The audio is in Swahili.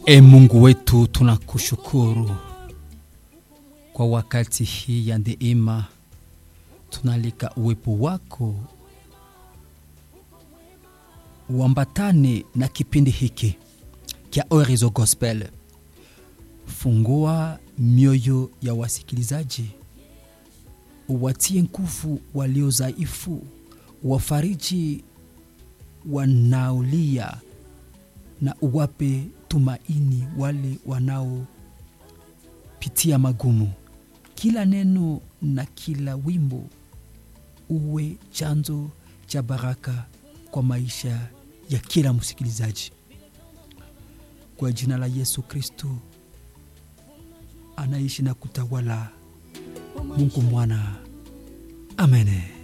E Mungu wetu, tunakushukuru kwa wakati hii ya neema, tunalika uwepo wako uambatane na kipindi hiki kya Orizo Gospel. Fungua mioyo ya wasikilizaji, uwatie nguvu walio dhaifu, wafariji wanaolia na uwape tumaini wale wanaopitia magumu. Kila neno na kila wimbo uwe chanzo cha baraka kwa maisha ya kila msikilizaji, kwa jina la Yesu Kristo anaishi na kutawala, Mungu Mwana, amen.